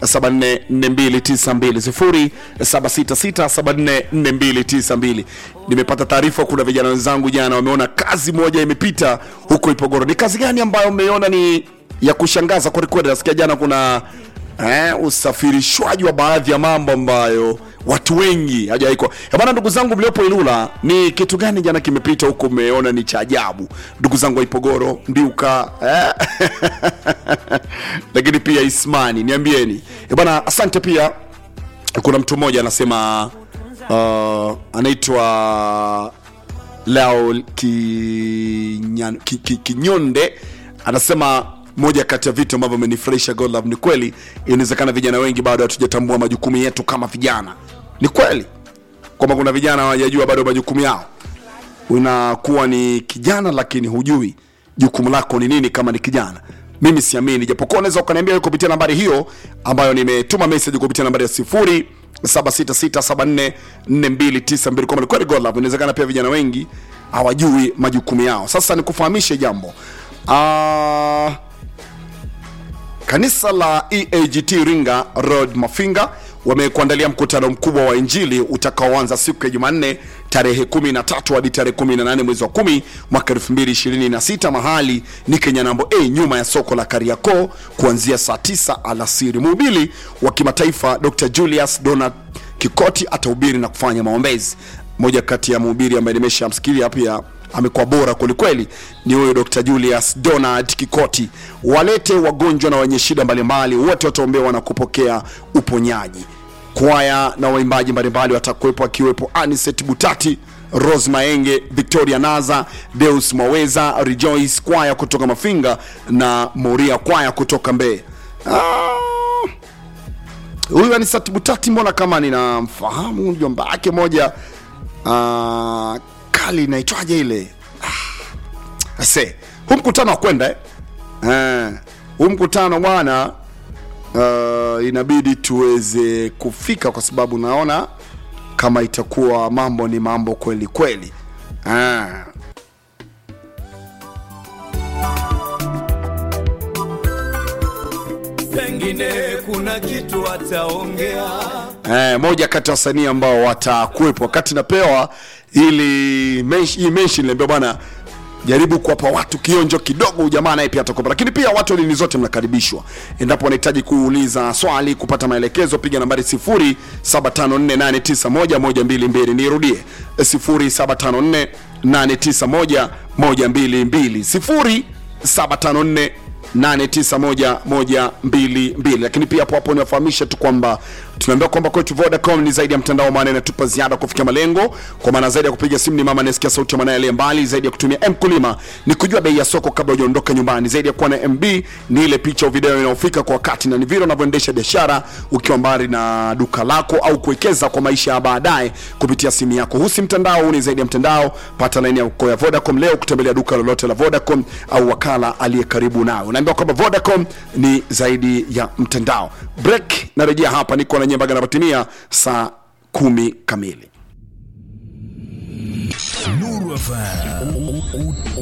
0766744292 0766744292 nimepata taarifa kuna vijana wenzangu jana wameona kazi moja imepita huko ipogoro ni kazi gani ambayo umeiona ni ya kushangaza kwelikweli nasikia jana kuna eh, usafirishwaji wa baadhi ya mambo ambayo watu wengi hajawahi bana ndugu zangu mliopo ilula ni kitu gani jana kimepita huko umeona ni cha ajabu ndugu zangu wa ipogoro ndiuka eh? lakini pia ismani niambieni Eh, bana asante pia kuna mtu mmoja anasema uh, anaitwa Leo Kinyan- Ki- Ki- Kinyonde anasema moja kati ya vitu ambavyo amenifurahisha God Love ni kweli, inawezekana vijana wengi bado hatujatambua majukumu yetu kama vijana. Ni kweli kwamba kuna vijana hawajajua bado majukumu yao. Unakuwa ni kijana lakini hujui jukumu lako ni nini kama ni kijana. Mimi siamini, japokuwa unaweza ukaniambia wewe kupitia nambari hiyo ambayo nimetuma message kupitia nambari ya sifuri 7667444292 kwamba ni kweli God Love, inawezekana pia vijana wengi hawajui majukumu yao. Sasa nikufahamishe jambo Ah, Kanisa la EAGT Ringa Road Mafinga wamekuandalia mkutano mkubwa wa Injili utakaoanza siku ya Jumanne tarehe 13 hadi tarehe 18 mwezi wa 10 mwaka 2026. Mahali ni Kenyanambo A nyuma ya soko la Kariakoo kuanzia saa 9 alasiri. Mhubiri wa kimataifa Dr. Julius Donald Kikoti atahubiri na kufanya maombezi. Moja kati ya mhubiri ambaye nimeshamsikilia pia amekuwa bora kwelikweli ni huyo Dr. Julius Donald Kikoti. Walete wagonjwa na wenye shida mbalimbali, wote wataombewa na kupokea uponyaji. Kwaya na waimbaji mbalimbali watakuwepo, akiwepo Aniset Butati, Rose Maenge, Victoria Naza, Deus Mwaweza, Rejoice kwaya kutoka Mafinga na Moria kwaya kutoka Mbeya. Ah, huyu Anisat Butati mbona kama ninamfahamu mjomba wake moja uh, kali inaitwaje ile ah, ase huu mkutano wa kwenda eh? Eh, huu mkutano bwana uh, inabidi tuweze kufika kwa sababu naona kama itakuwa mambo ni mambo kweli kweli ah. pengine kuna kitu ataongea eh, moja kati ya wasanii ambao watakuwepo wakati napewa ili mensh- hii mention niambia bwana jaribu kuwapa watu kionjo kidogo jamaa naye pia atakuwepo lakini pia watu wa dini zote mnakaribishwa endapo wanahitaji kuuliza swali kupata maelekezo piga nambari 0754891122 nirudie 0754891122 0754 8911222 lakini pia hapo hapo niwafahamishe tu kwamba tunaambiwa kwamba kwetu Vodacom ni zaidi ya mtandao, maana inatupa ziada kufikia malengo, kwa maana zaidi ya kupiga simu ni mama anayesikia sauti ya mwanae aliye mbali, zaidi ya kutumia mkulima ni kujua bei ya soko kabla hujaondoka nyumbani, zaidi ya kuwa na MB ni ile picha au video inayofika kwa wakati, na ni vile unavyoendesha biashara ukiwa mbali na duka lako au kuwekeza kwa maisha ya baadaye kupitia simu yako. Huu si mtandao, huu ni zaidi ya mtandao. Pata laini yako ya Vodacom leo kutembelea duka lolote la Vodacom au wakala aliye karibu nawe. Unaambiwa kwamba Vodacom ni zaidi ya mtandao. Break, narejea hapa, niko na Nyembaga napatimia saa kumi kamili. Nuru FM.